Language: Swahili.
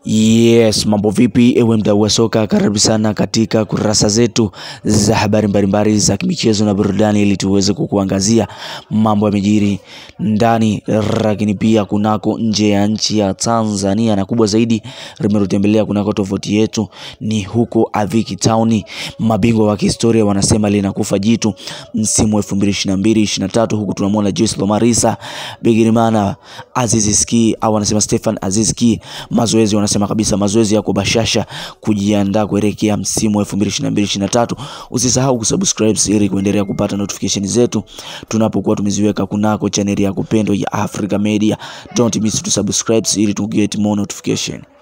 Yes, mambo vipi ewe mdau wa soka, karibu sana katika kurasa zetu za habari mbalimbali za kimichezo na burudani, ili tuweze kukuangazia mambo yamejiri ndani lakini pia kunako nje ya nchi ya Tanzania, na kubwa zaidi limetutembelea kunako tovuti yetu ni huko Aviki Town. Mabingwa wa kihistoria wanasema linakufa jitu msimu wa 2022 23, huku tunamwona Joyce Lomarisa Bigirimana Aziz Ki au wanasema Stefan Aziz Ki mazoezi wanasema kabisa mazoezi yako bashasha kujiandaa kuelekea msimu wa 2022 23. Usisahau kusubscribe ili kuendelea kupata notification zetu tunapokuwa tumeziweka kunako chaneli ya kupendo ya Africa Media. Don't miss to subscribe ili to get more notification.